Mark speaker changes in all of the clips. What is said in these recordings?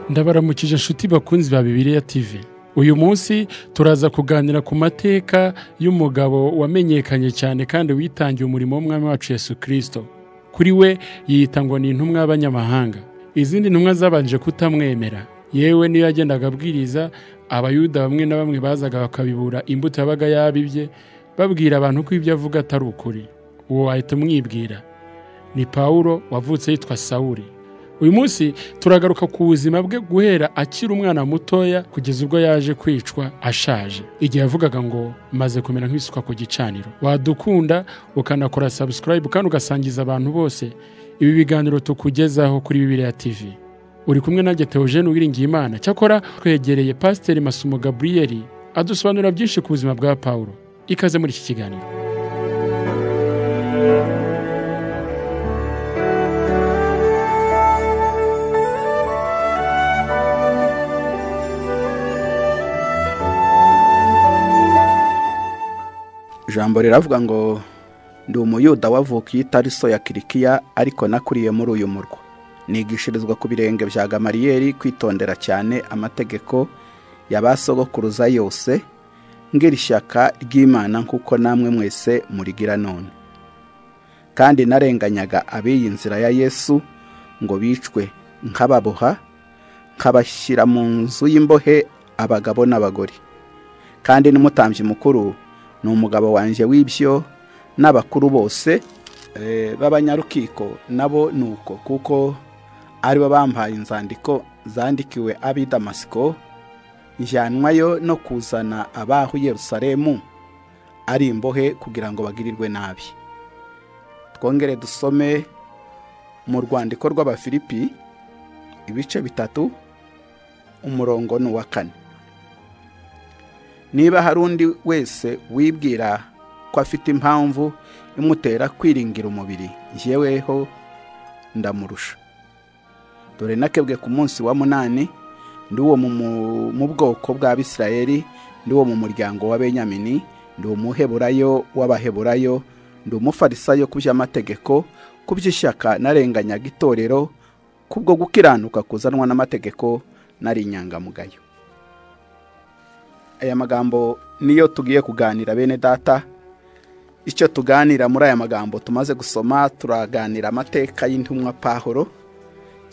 Speaker 1: ndabaramukije inshuti bakunzi ba bibiriya tv uyu munsi turaza kuganira ku mateka y'umugabo wamenyekanye cyane kandi witangiye umurimo w'umwami wacu yesu kirisito kuri we yiyita ngo ni intumwa y'abanyamahanga izindi ntumwa zabanje kutamwemera yewe niyo yagendaga abwiriza abayuda bamwe na bamwe bazaga bakabibura imbuto yabaga yabibye babwira abantu ko ibyo avuga atari ukuri uwo wahita umwibwira ni pawulo wavutse yitwa sawuri uyu munsi turagaruka ku buzima bwe guhera akiri umwana mutoya kugeza ubwo yaje kwicwa ashaje igihe yavugaga ngo maze kumera nk'isuka ku gicaniro wadukunda ukanakora sabusikarayibu kandi ugasangiza abantu bose ibi biganiro tukugezaho kuri bibiriya tivi uri kumwe nanjye Theogene Uwiringiyimana cyakora twegereye pasiteri Masumo Gaburiyeri adusobanurira byinshi ku buzima bwa Pawulo ikaze muri iki kiganiro
Speaker 2: ijambo riravuga ngo ndi umuyuda wavukiye itariso ya kirikiya ariko nakuriye muri uyu murwa nigishirizwa ku birenge bya gamariyeri kwitondera cyane amategeko ya ba sogokuruza yose ngira ishyaka ry'imana nk'uko namwe mwese murigira none kandi narenganyaga ab'iyi nzira ya yesu ngo bicwe nkababoha nkabashyira mu nzu y'imbohe abagabo n'abagore kandi n'umutambyi mukuru ni umugabo wanjye w'ibyo n'abakuru bose eh, b'abanyarukiko nabo ni uko kuko aribo bampaye inzandiko zandikiwe ab'i damasiko njyanwayo no kuzana abahu yerusalemu ari imbohe kugira ngo bagirirwe nabi twongere dusome mu rwandiko rw'abafilipi ibice bitatu umurongo ni uwa kane niba hari undi wese wibwira ko afite impamvu imutera kwiringira umubiri yeweho ndamurusha dore nakebwe ku munsi wa munani ndi uwo mu bwoko bw'abisirayeli ndi uwo mu muryango wa benyamini ndi umuheburayo w'abaheburayo ndi umufarisayo ku by'amategeko ku by'ishyaka narenganyaga itorero kubwo gukiranuka kuzanwa n'amategeko nari inyangamugayo aya magambo niyo tugiye kuganira bene data icyo tuganira muri aya magambo tumaze gusoma turaganira amateka y'intumwa pahoro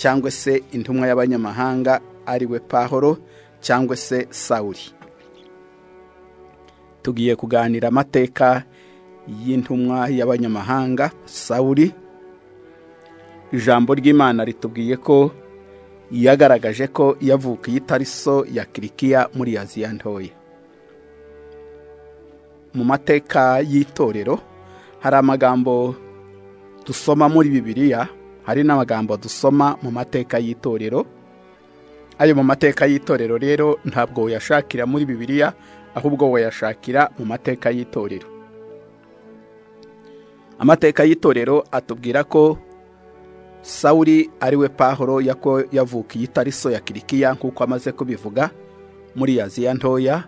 Speaker 2: cyangwa se intumwa y'abanyamahanga ari we pahoro cyangwa se sawuri tugiye kuganira amateka y'intumwa y'abanyamahanga sawuri ijambo ry'imana ritubwiye ko yagaragaje ko yavukiye itariso ya kirikiya muri aziya ntoya mu mateka y'itorero hari amagambo dusoma muri bibiliya hari n'amagambo dusoma mu mateka y'itorero ayo mu mateka y'itorero rero ntabwo wayashakira muri bibiliya ahubwo wayashakira mu mateka y'itorero amateka y'itorero atubwira ko sawuri ariwe pahoro yako yavukiye itariso ya kirikiya nk'uko amaze kubivuga muri aziya ntoya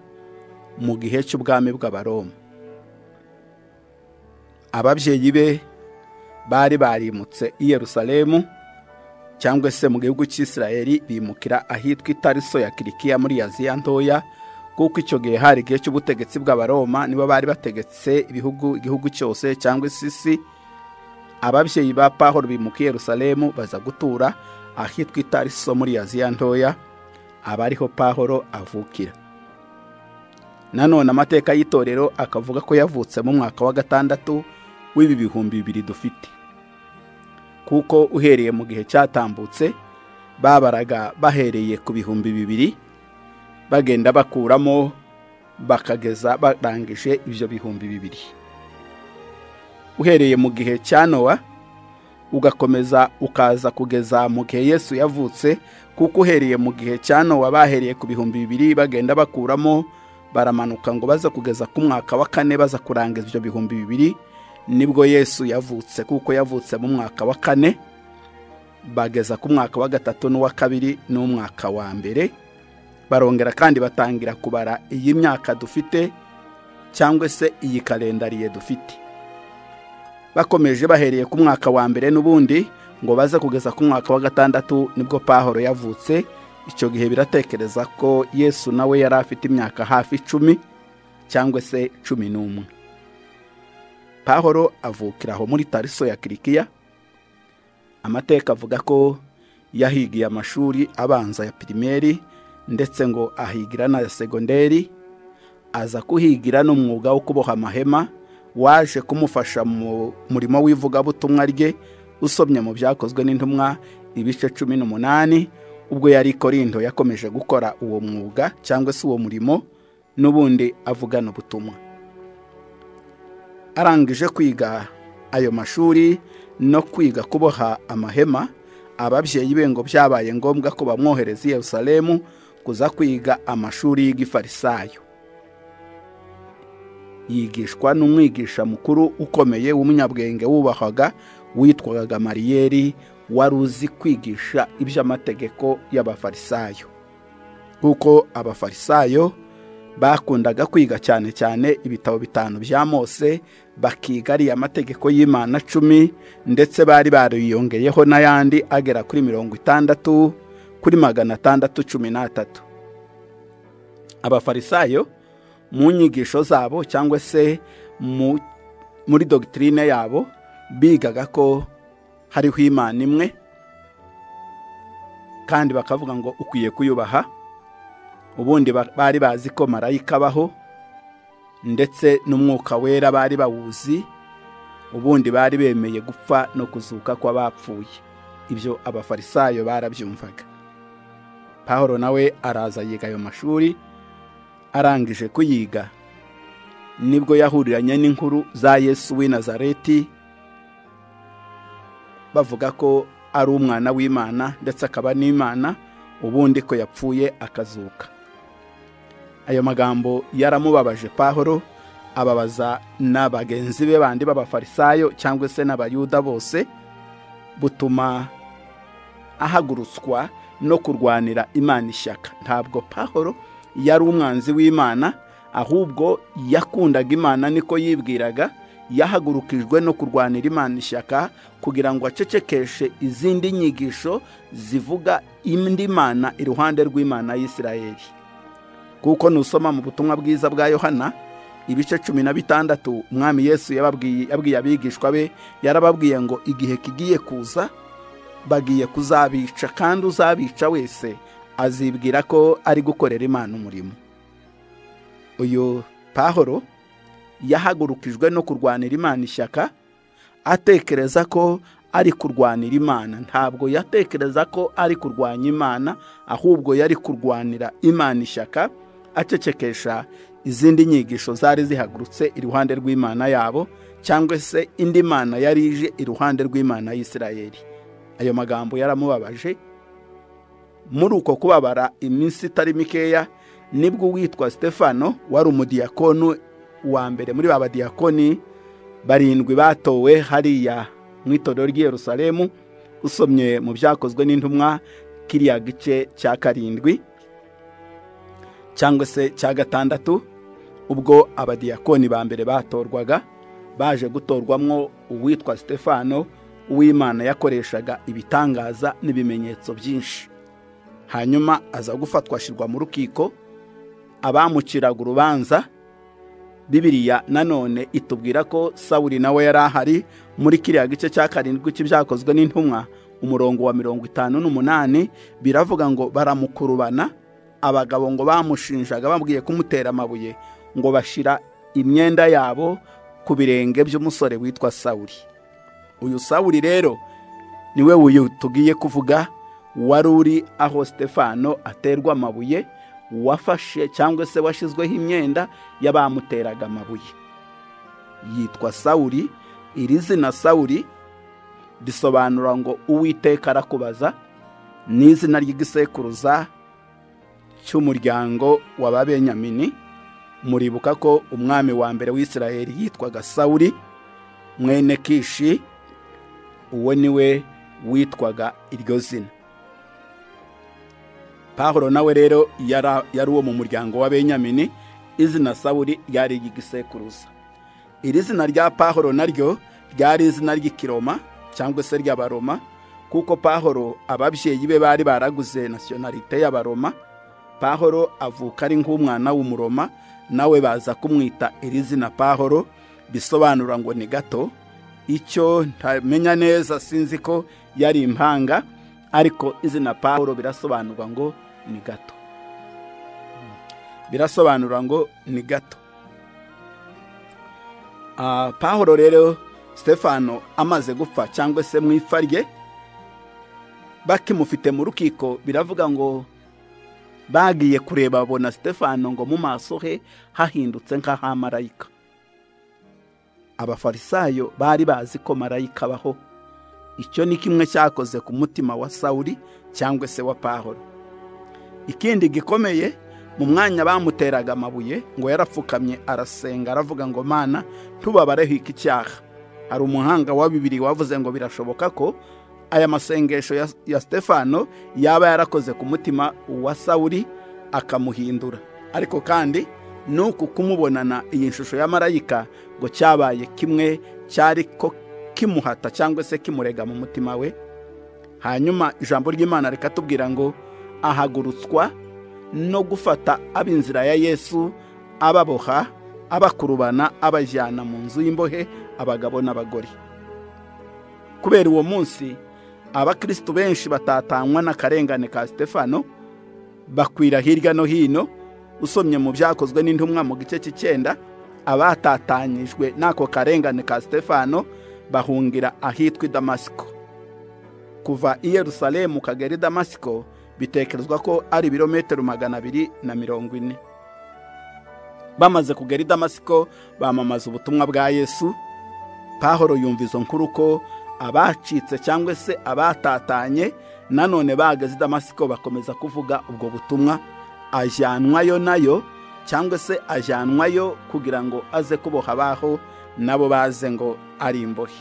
Speaker 2: mu gihe cy'ubwami bw'abaroma ababyeyi be bari barimutse i yerusalemu cyangwa se mu gihugu cy'isirayeli bimukira ahitwa itariso ya kirikiya muri aziya ntoya kuko icyo gihe hari igihe cy'ubutegetsi bw'abaroma nibo bari bategetse ibihugu igihugu cyose cyangwa isi ababyeyi ba pahoro bimukiye Yerusalemu baza gutura ahitwa itariso muri aziya ntoya aba ariho pahoro avukira nanone amateka y'itorero akavuga ko yavutse mu mwaka wa gatandatu w'ibi bihumbi bibiri dufite kuko uhereye mu gihe cyatambutse babaraga bahereye ku bihumbi bibiri bagenda bakuramo bakageza barangije ibyo bihumbi bibiri uhereye mu gihe cya nowa ugakomeza ukaza kugeza mu gihe yesu yavutse kuko uhereye mu gihe cya nowa bahereye ku bihumbi bibiri bagenda bakuramo baramanuka ngo baze kugeza ku mwaka wa kane baza kurangiza ibyo bihumbi bibiri nibwo yesu yavutse kuko yavutse mu mwaka wa kane bageza ku mwaka wa gatatu n'uwa kabiri n'umwaka wa mbere barongera kandi batangira kubara iyi myaka dufite cyangwa se iyi kalendariye dufite bakomeje bahereye ku mwaka wa mbere n'ubundi ngo baze kugeza ku mwaka wa gatandatu nibwo pahoro yavutse icyo gihe biratekereza ko yesu nawe yari afite imyaka hafi icumi cyangwa se cumi n'umwe pahoro avukira aho muri tariso ya kirikiya amateka avuga ko yahigiye amashuri abanza ya pirimeri ndetse ngo ahigira na segonderi aza kuhigira n'umwuga wo kuboha amahema waje kumufasha mu murimo w'ivugabutumwa rye usomye mu byakozwe n'intumwa ibice cumi n'umunani ubwo yari Korindo yakomeje gukora uwo mwuga cyangwa se uwo murimo n'ubundi avugana ubutumwa arangije kwiga ayo mashuri no kwiga kuboha amahema ababyeyi be ngo byabaye ngombwa ko bamwohereza i Yerusalemu kuza kwiga amashuri y'igifarisayo yigishwa n'umwigisha mukuru ukomeye w'umunyabwenge wubahwaga witwaga gamariyeri wari uzi kwigisha iby'amategeko y'abafarisayo nk'uko abafarisayo bakundaga kwiga cyane cyane ibitabo bitanu bya mose bakiga ariya mategeko y'imana cumi ndetse bari bariyongeyeho n'ayandi agera kuri mirongo itandatu kuri magana atandatu cumi n'atatu abafarisayo mu nyigisho zabo cyangwa se muri dogitirine yabo bigaga ko hariho imana imwe kandi bakavuga ngo ukwiye kuyubaha ubundi bari bazi ko marayika abaho ndetse n'umwuka wera bari bawuzi ubundi bari bemeye gupfa no kuzuka kw'abapfuye ibyo abafarisayo barabyumvaga pahoro nawe araza yiga ayo mashuri arangije kuyiga nibwo yahuriranye n'inkuru za yesu w'i nazareti bavuga ko ari umwana w'imana ndetse akaba n'imana ubundi ko yapfuye akazuka ayo magambo yaramubabaje pahoro ababaza na bagenzi be bandi b'abafarisayo cyangwa se n'abayuda bose butuma ahagurutswa no kurwanira imana ishyaka ntabwo pahoro yari umwanzi w'imana ahubwo yakundaga imana niko yibwiraga yahagurukijwe no kurwanira imana ishyaka kugira ngo acecekeshe izindi nyigisho zivuga indi mana iruhande rw'imana y'isirayeli kuko nusoma mu butumwa bwiza bwa yohana ibice cumi na bitandatu umwami yesu yababwiye abigishwa be yarababwiye ngo igihe kigiye kuza bagiye kuzabica kandi uzabica wese azibwira ko ari gukorera imana umurimo uyu pahoro yahagurukijwe no kurwanira imana ishyaka atekereza ko ari kurwanira imana ntabwo yatekereza ko ari kurwanya imana ahubwo yari kurwanira imana ishyaka acecekesha izindi nyigisho zari zihagurutse iruhande rw'imana yabo cyangwa se indi mana yari ije iruhande rw'imana y'isirayeli ayo magambo yaramubabaje muri uko kubabara iminsi itari mikeya nibwo uwitwa stefano wari umudiyakonu wa mbere muri ba badiyakoni barindwi batowe hariya mu itorero ry'i Yerusalemu usomye mu byakozwe n'intumwa kiriya gice cya karindwi cyangwa se cya gatandatu ubwo abadiyakoni ba mbere batorwaga baje gutorwamwo uwitwa stefano uw'imana yakoreshaga ibitangaza n'ibimenyetso byinshi hanyuma aza gufatwa ashyirwa mu rukiko abamuciraga urubanza bibiriya nanone itubwira ko sawuri nawe yari ahari muri kiriya gice cya karindwi cy'ibyakozwe n'intumwa umurongo wa mirongo itanu n'umunani biravuga ngo baramukurubana abagabo ngo bamushinjaga bambwiye kumutera amabuye ngo bashyira imyenda yabo ku birenge by'umusore witwa sawuri uyu sawuri rero niwe wuyu tugiye kuvuga wari uri aho stefano aterwa amabuye wafashe cyangwa se washyizweho imyenda y'abamuteraga amabuye yitwa sawuri iri zina sawuri risobanura ngo uwiteka arakubaza ni izina ry'igisekuruza cy'umuryango wa babenyamini muribuka ko umwami wa mbere w'isirayeli yitwaga sawuri mwene kishi uwo niwe witwaga iryo zina pahoro nawe rero yari uwo mu muryango wa benyamini izina sawuri ryari iry'igisekuruza iri zina rya pahoro naryo ryari izina ry'ikiroma cyangwa se ry'abaroma kuko pahoro ababyeyi be bari baraguze nasiyonarite y'abaroma pahoro avuka ari nk'umwana w'umuroma nawe baza kumwita iri zina pahoro bisobanura ngo ni gato icyo ntamenya neza sinzi ko yari impanga ariko izina pahoro birasobanurwa ngo ni gato birasobanura ngo ni gato pahoro rero stefano amaze gupfa cyangwa se mu ipfa rye bakimufite mu rukiko biravuga ngo bagiye kureba babona stefano ngo mu maso he hahindutse nk'ahamarayika abafarisayo bari bazi ko marayika abaho icyo ni kimwe cyakoze ku mutima wa sawuri cyangwa se wa pahoro ikindi gikomeye mu mwanya bamuteraga amabuye ngo yarapfukamye arasenga aravuga ngo mana ntubabareho iki cyaha hari umuhanga wa bibiri wavuze ngo birashoboka ko aya masengesho ya stefano yaba yarakoze ku mutima wa sawuri akamuhindura ariko kandi nuku kumubonana iyi shusho ya marayika ngo cyabaye kimwe cyari ko kimuhata cyangwa se kimurega mu mutima we hanyuma ijambo ry'imana rikatubwira ngo ahagurutswa no gufata ab'inzira ya yesu ababoha abakurubana abajyana mu nzu y'imbohe abagabo n'abagore kubera uwo munsi abakirisitu benshi batatanywa n'akarengane ka stefano bakwira hirya no hino usomye mu byakozwe n'intumwa mu gice cy'icyenda abatatanyijwe n'ako karengane ka stefano bahungira ahitwa i damasiko kuva i yerusalemu kagera i damasiko bitekerezwa ko ari ibirometero magana abiri na mirongo ine bamaze kugera i damasiko bamamaza ubutumwa bwa yesu pahoro yumva izo nkuru ko abacitse cyangwa se abatatanye nanone bageze i damasiko bakomeza kuvuga ubwo butumwa ajyanwayo nayo cyangwa se ajyanwayo kugira ngo aze kuboha abaho nabo baze ngo ari imbohe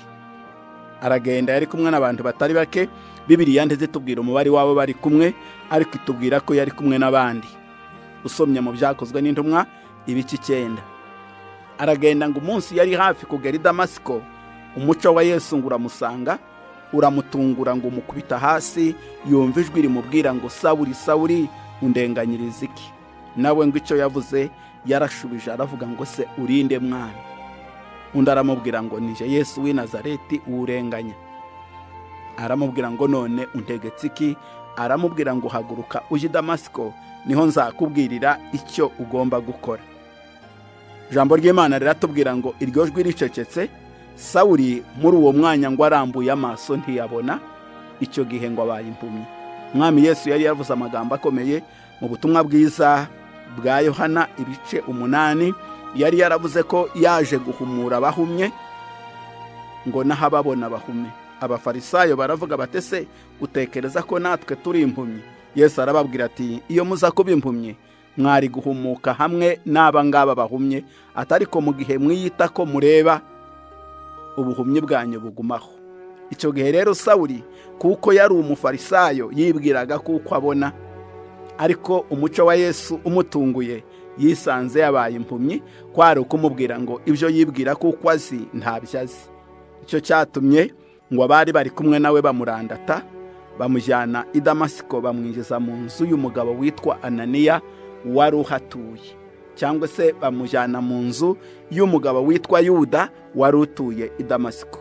Speaker 2: aragenda yari kumwe n'abantu batari bake bibiriya ntizitubwira umubare wabo bari kumwe ariko itubwira ko yari kumwe n'abandi usomye mu byakozwe n'intumwa ibice icyenda aragenda ngo umunsi yari hafi kugera i damasiko umuco wa yesu ngo uramusanga uramutungura ngo umukubita hasi yumva ijwi rimubwira ngo sawuri sawuri undenganyiriza iki nawe ngo icyo yavuze yarashubije aravuga ngo se urinde mwana undi aramubwira ngo nije yesu w'i nazareti uwurenganya aramubwira ngo none untegetse iki aramubwira ngo haguruka ujye i damasiko niho nzakubwirira icyo ugomba gukora ijambo ry'imana riratubwira ngo iryo jwi ricecetse sawuri muri uwo mwanya ngo arambuye amaso ntiyabona icyo gihe ngo abaye impumyi mwami yesu yari yavuze amagambo akomeye mu butumwa bwiza bwa yohana ibice umunani yari yaravuze ko yaje guhumura abahumye ngo n'ahababona bahume abafarisayo baravuga batese utekereza ko natwe turi impumyi yesu arababwira ati iyo muza kuba impumyi mwari guhumuka hamwe n'aba ngaba bahumye atari ko mu gihe mwiyita ko mureba ubuhumyi bwanyu bugumaho icyo gihe rero sawuri kuko yari umufarisayo yibwiraga kuko abona ariko umuco wa yesu umutunguye yisanze yabaye impumyi kwari ukumubwira ngo ibyo yibwira kuko azi ntabyo azi icyo cyatumye ngo abari bari kumwe nawe bamurandata bamujyana i damasiko bamwinjiza mu nzu y'umugabo witwa ananiya wari uhatuye cyangwa se bamujyana mu nzu y'umugabo witwa yuda wari utuye i damasiko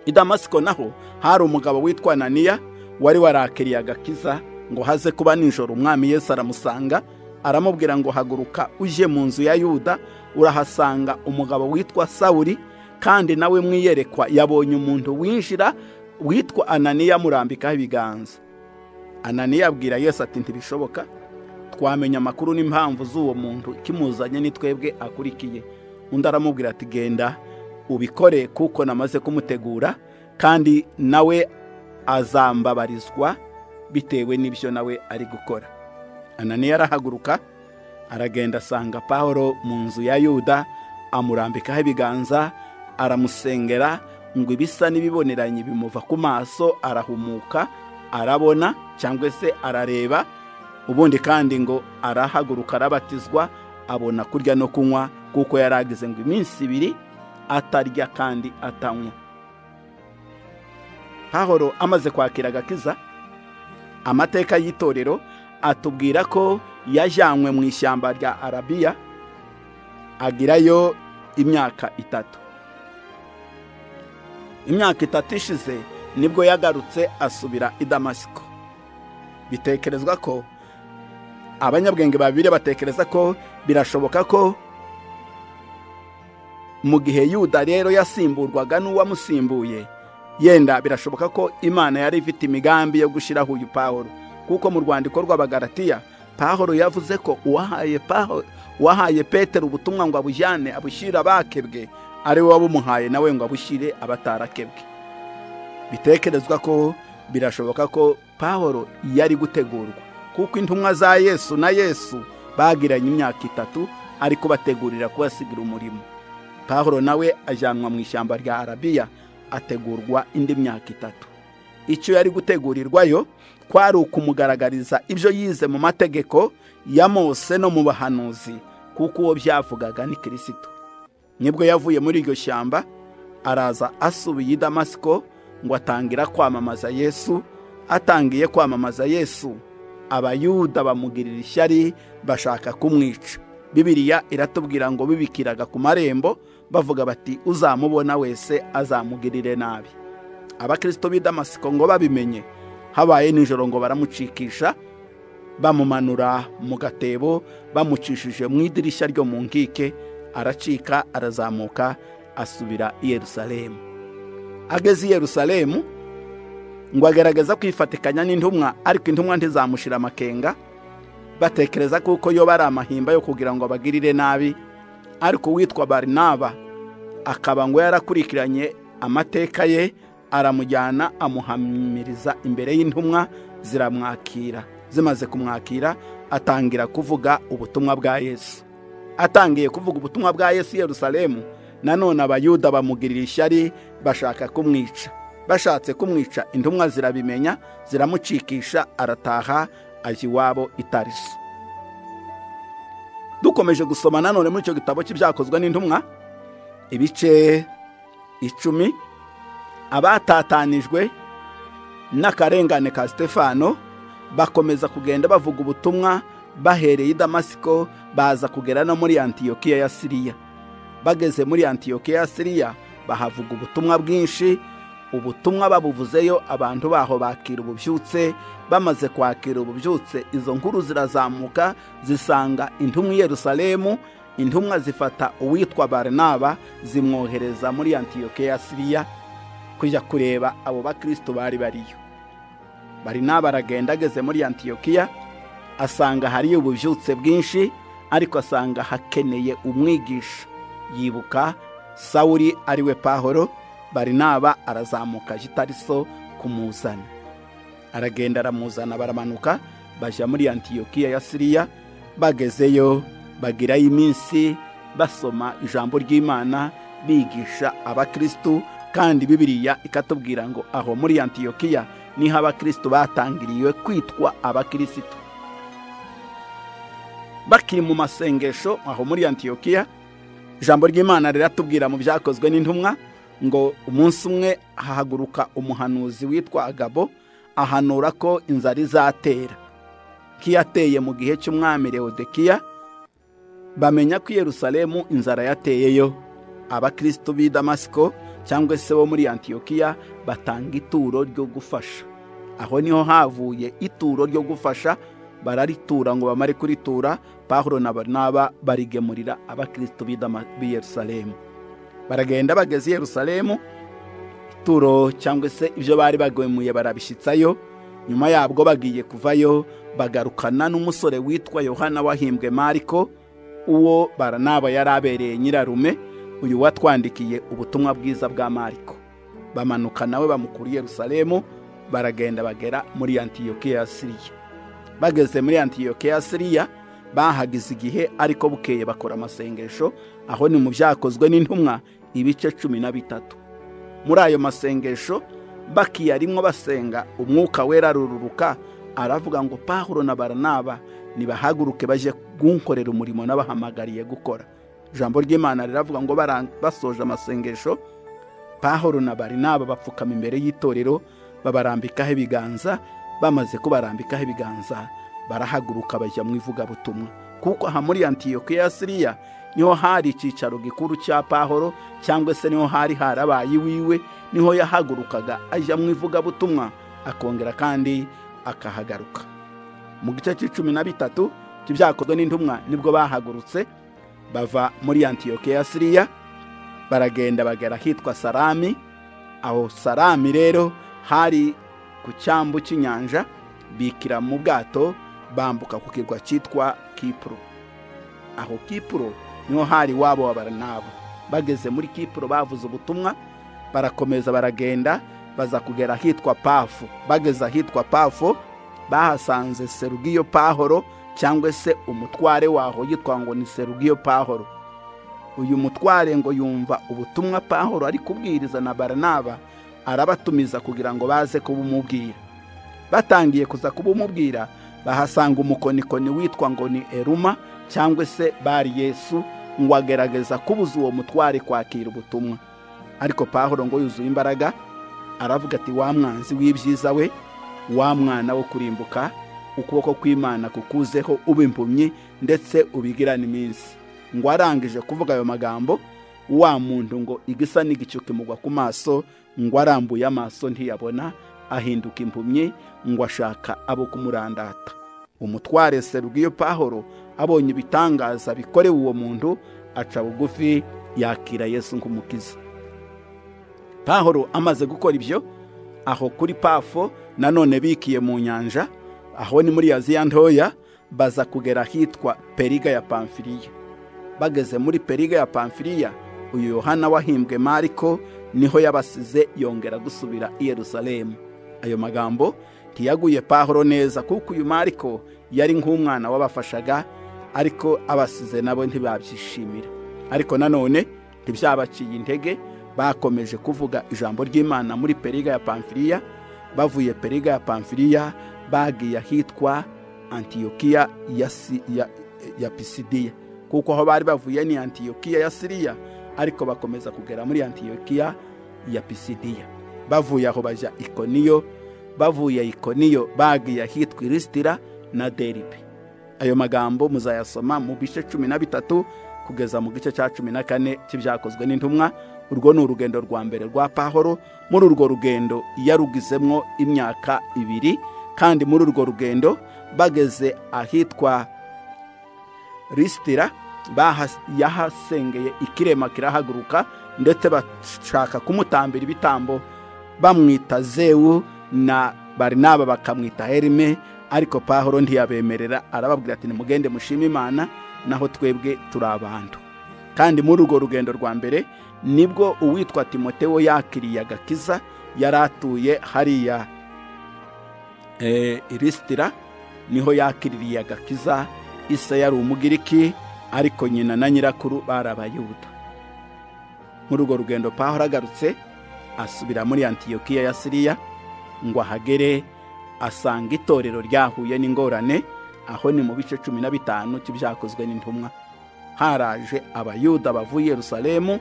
Speaker 2: i damasiko naho hari umugabo witwa ananiya wari warakiriye agakiza ngo haze kuba nijoro umwami yesu aramusanga aramubwira ngo haguruka uje mu nzu ya yuda urahasanga umugabo witwa sawuri kandi nawe mwiyerekwa yabonye umuntu winjira witwa ananiya amurambikaho ibiganza ananiya abwira yesu ati ntibishoboka twamenya amakuru n'impamvu z'uwo muntu kimuzanye ni twebwe akurikiye undi aramubwira ati genda ubikore kuko namaze kumutegura kandi nawe azambabarizwa bitewe n'ibyo nawe ari gukora ananiya arahaguruka aragenda asanga pahoro mu nzu ya yuda amurambikaho ibiganza aramusengera ngo ibisa n'ibiboneranye bimuva ku maso arahumuka arabona cyangwa se arareba ubundi kandi ngo arahaguruka arabatizwa abona kurya no kunywa kuko yari agize ngo iminsi ibiri atarya kandi atanywa pahoro amaze kwakira agakiza amateka y'itorero atubwira ko yajyanywe mu ishyamba rya arabiya agirayo imyaka itatu imyaka itatu ishize nibwo yagarutse asubira i damasiko bitekerezwa ko abanyabwenge babiri batekereza ko birashoboka ko mu gihe yuda rero yasimburwaga n'uwamusimbuye yenda birashoboka ko imana yari ifite imigambi yo gushyiraho uyu pahoro kuko mu rwandiko rw'abagaratiya pahoro yavuze ko uwahaye pahoro uwahaye petero ubutumwa ngo abujyane abushyire abakebwe ari we wabumuhaye nawe ngo abushyire abatarakebwe bitekerezwa ko birashoboka ko pahoro yari gutegurwa kuko intumwa za yesu na yesu bagiranye imyaka itatu ari kubategurira kubasigira umurimo pahoro nawe ajyanwa mu ishyamba rya arabiya ategurwa indi myaka itatu icyo yari gutegurirwayo kwari ukumugaragariza ibyo yize mu mategeko ya mose no mu bahanuzi kuko uwo byavugaga ni kirisito nibwo yavuye muri iryo shyamba araza asubiye i damasiko ngo atangira kwamamaza yesu atangiye kwamamaza yesu abayuda bamugirira ishyari bashaka kumwica bibiriya iratubwira ngo bibikiraga ku marembo bavuga bati uzamubona wese azamugirire nabi abakirisito b'i damasiko ngo babimenye habaye nijoro ngo baramucikisha bamumanura mu gatebo bamucishije mu idirishya ryo mu nkike aracika arazamuka asubira i yerusalemu ageze i yerusalemu ngo agaragaza kwifatikanya n'intumwa ariko intumwa ntizamushyira amakenga batekereza ko yo bari amahimba yo kugira ngo abagirire nabi ariko uwitwa barinaba akaba ngo yarakurikiranye amateka ye aramujyana amuhamiriza imbere y'intumwa ziramwakira zimaze kumwakira atangira kuvuga ubutumwa bwa yesu atangiye kuvuga ubutumwa bwa yesu i yerusalemu nanone abayuda bamugirira ishyari bashaka kumwica bashatse kumwica intumwa zirabimenya ziramucikisha arataha ajya iwabo itariso dukomeje gusoma nanone muri icyo gitabo cy'ibyakozwe n'intumwa ibice icumi abatatanijwe n'akarengane ka sitefano bakomeza kugenda bavuga ubutumwa bahereye i damasiko baza kugera no muri antiyokiya ya siriya bageze muri antiyokiya ya siriya bahavuga ubutumwa bwinshi ubutumwa babuvuzeyo abantu baho bakira ububyutse bamaze kwakira ububyutse izo nkuru zirazamuka zisanga intumwa i yerusalemu intumwa zifata uwitwa barinaba zimwohereza muri antiyoke ya siriya kujya kureba abo bakristo bari bariyo barinaba aragenda ageze muri antiyokiya asanga hariyo ububyutse bwinshi ariko asanga hakeneye umwigisha yibuka sawuri ariwe pahoro barinaba arazamuka ajya itariso kumuzana aragenda aramuzana baramanuka bajya muri antiyokiya ya siriya bagezeyo bagirayo iminsi basoma ijambo ry'imana bigisha abakirisitu kandi bibiriya ikatubwira ngo aho muri antiyokiya niho abakirisitu batangiriwe kwitwa abakirisitu bakiri mu masengesho aho muri antiyokiya ijambo ry'imana riratubwira mu byakozwe n'intumwa ngo umunsi umwe hahaguruka umuhanuzi witwa agabo ahanura ko inzara izatera nk'iyateye mu gihe cy'umwami Leodekiya bamenya ko i Yerusalemu inzara yateyeyo abakristo b'i damasiko cyangwa se bo muri antiyokiya batanga ituro ryo gufasha aho niho havuye ituro ryo gufasha bararitura ngo bamare kuritura pahuro na barinaba barigemurira abakristo b'i Yerusalemu baragenda bageze i yerusalemu ituro cyangwa se ibyo bari bagemuye barabishyitsayo nyuma yabwo bagiye kuvayo bagarukana n'umusore witwa yohana wahimbwe mariko uwo baranaba yari abereye nyirarume uyu watwandikiye ubutumwa bwiza bwa mariko bamanuka nawe bamukura i yerusalemu baragenda bagera muri antiyokiya ya siriya bageze muri antiyokiya ya siriya bahagize igihe ariko bukeye bakora amasengesho aho ni mu byakozwe n'intumwa ibice cumi na bitatu muri ayo masengesho bakiya rimwo basenga umwuka wera arururuka aravuga ngo pahuro na baranaba nibahaguruke bajye kunkorera umurimo n'abahamagariye gukora ijambo ry'imana riravuga ngo basoje amasengesho pahoro na barinaba bapfukama imbere y'itorero babarambikaho ibiganza bamaze kubarambikaho ibiganza barahaguruka bajya mu ivugabutumwa kuko aha muri antiyokiya ya siriya niho hari icyicaro gikuru cya pahoro cyangwa se niho hari harabaye iwiwe niho yahagurukaga ajya mu ivugabutumwa akongera kandi akahagaruka mu gice cy'icumi na bitatu by'ibyakozwe n'intumwa nibwo bahagurutse bava muri antiyokiya ya siriya baragenda bagera ahitwa sarami aho sarami rero hari ku cyambu cy'inyanja bikira mu bwato bambuka ku kirwa cyitwa kipuro aho kipuro niho hari wabo wa baranabo bageze muri kipuro bavuze ubutumwa barakomeza baragenda baza kugera ahitwa pafu bageze ahitwa pafu bahasanze serugiyo pahoro cyangwa se umutware waho yitwa ngo ni serugiyo pahoro uyu mutware ngo yumva ubutumwa pahoro ari kubwiriza na baranaba arabatumiza kugira ngo baze kubumubwira batangiye kuza kubumubwira bahasanga umukonikoni witwa ngo ni eruma cyangwa se bari yesu ngo agerageza kubuza uwo mutware kwakira ubutumwa ariko pahoro ngo yuzuye imbaraga aravuga ati wa mwanzi w'ibyiza we wa mwana wo kurimbuka ukuboko kw'imana kukuzeho uba impumyi ndetse ubigirane iminsi ngo arangije kuvuga ayo magambo wa muntu ngo igisa n'igicu kimugwa ku maso ngo arambuye amaso ntiyabona ahinduka impumyi ngo ashaka abo kumurandata umutware serugiyo pahoro abonye ibitangaza bikorewe uwo muntu aca bugufi yakira yesu nk'umukiza pahoro amaze gukora ibyo aho kuri pafo nanone bikiye mu nyanja aho ni muri yaziya ntoya baza kugera ahitwa periga ya pamfiriya bageze muri periga ya pamfiriya uyu yohana wahimbwe mariko niho yabasize yongera gusubira i yerusalemu ayo magambo ntiyaguye pahoro neza kuko uyu mariko yari nk'umwana wabafashaga ariko abasize nabo ntibabyishimira ariko nanone ntibyabaciye intege bakomeje kuvuga ijambo ry'imana muri periga ya pamfiriya bavuye periga ya pamfiriya bagiye ahitwa antiyokiya ya, ya, ya pisidiya kuko aho bari bavuye ni antiyokiya ya siriya ariko bakomeza kugera muri antiyokiya ya pisidiya bavuye aho bajya ikoniyo bavuye ikoniyo bagiye ahitwa irisitira na deribe ayo magambo muzayasoma mu bice cumi na bitatu kugeza mu gice cya cumi na kane cy'ibyakozwe n'intumwa urwo ni urugendo rwa mbere rwa pahoro muri urwo rugendo yarugizemo imyaka ibiri kandi muri urwo rugendo bageze ahitwa risitira yahasengeye ikirema kirahaguruka ndetse bashaka kumutambira ibitambo bamwita zewu na barinaba bakamwita herime ariko pahoro ntiyabemerera arababwira ati nimugende mushima imana naho twebwe turi abantu kandi muri urwo rugendo rwa mbere nibwo uwitwa timotewo yakiriye agakiza yari atuye hariya irisitira niho yakiririye agakiza isa yari umugiriki ariko nyina na nyirakuru bari abayuda muri urwo rugendo pahora agarutse asubira muri antiyokiya ya siriya ngo ahagere asanga itorero ryahuye n'ingorane aho ni mu bice cumi na bitanu cy'ibyakozwe n'intumwa haraje abayuda bavuye Yerusalemu